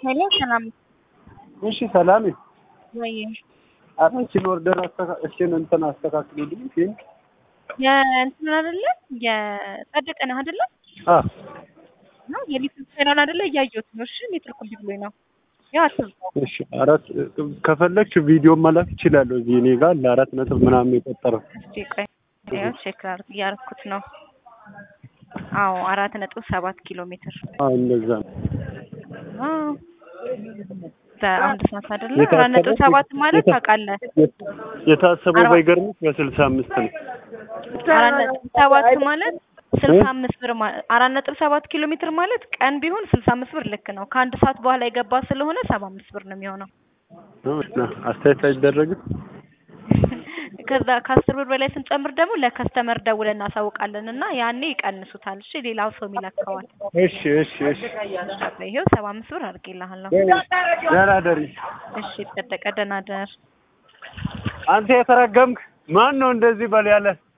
ሄሎ ሰላም እሺ ሰላም ወይ አራችን ኦርደር እችን እንትን አስተካክሉልኝ ግን የእንትን አይደለ የጸደቀ ነህ አይደለ አ ነው የሊትል ቻናል አይደለ እያየሁት ነው እሺ ሜትር ኩል ብሎኝ ነው ያው አትብዛው እሺ አራት ከፈለግሽ ቪዲዮ መላክ ይችላለሁ እዚህ እኔ ጋር ለአራት ነጥብ ምናምን የቆጠረው እስቲ ቆይ ያው ቼክ ላድርግ እያደረኩት ነው አዎ አራት ነጥብ ሰባት ኪሎ ሜትር አዎ እንደዛ ነው አዎ በአንድ ሰዓት አይደለ አራት ነጥብ ሰባት ማለት ታውቃለህ የታሰበው አርባ- ባይገርምሽ በስልሳ አምስት ነው አራት ነጥብ ሰባት ማለት ስልሳ አምስት ብር ማ- አራት ነጥብ ሰባት ኪሎ ሜትር ማለት ቀን ቢሆን ስልሳ አምስት ብር ልክ ነው። ከአንድ ሰዓት በኋላ የገባ ስለሆነ ሰባ አምስት ብር ነው የሚሆነው። እና አስተያየት አይደረግም ከዛ ከአስር ብር በላይ ስንጨምር ደግሞ ለከስተመር ደውለን እናሳውቃለን እና ያኔ ይቀንሱታል። እሺ ሌላው ሰው ይለካዋል። እሺ እሺ እሺ ይኸው ሰባ አምስት ብር አድርጌልሃለሁ። ደህና ደሪ እሺ ጸደቀ፣ ደህና ደር። አንተ የተረገምክ ማን ነው እንደዚህ በል ያለ